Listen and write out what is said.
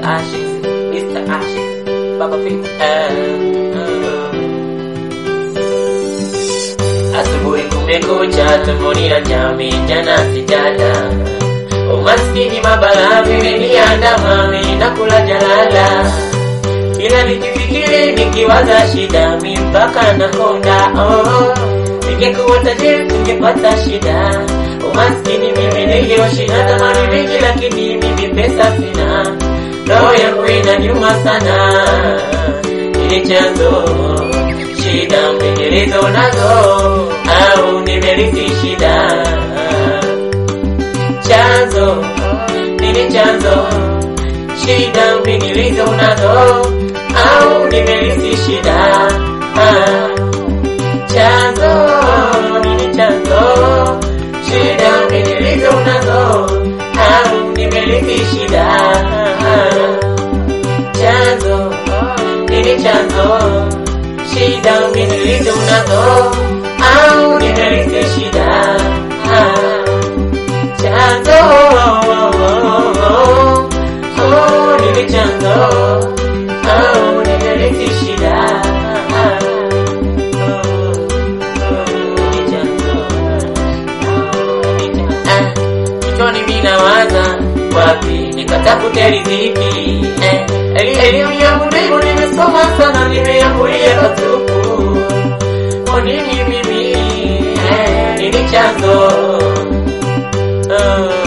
Ashes, Mr. Ashes, Baba Fit. Uh, uh. Asubuhi kumekucha, tumboni na jami, jana sijala. Umaskini mabala vimeniandama, mimi nakula jalala. Kila nikifikiri nikiwaza shida, mi mpaka nakonda. Oh, ningekuwa tajiri tungepata shida. Umaskini mimi ningeishi na tamani vingi, lakini mimi pesa sina. Roho yangu inaniuma sana, ili chanzo shida mbingilizo nazo au nimerithi shida chanzo nini chanzo shida mbingilizo nazo au nimerithi shida Ah, chanzo nini chanzo shida mbingilizo nazo au nimerithi shida Ah, chanzo nini chanzo shida nilizo nazo au nimerithi shida Ah, chanzo oh, nili chanzo au nimerithi shida Ah, oh, oh, nili chanzo. Ah, kichwani mimi nawaza wapi nikatafute riziki eh, eli- elimu yangu ndio nimesoma sana nimeambulia patupu kwa nini mimi eh, nini chanzo oh.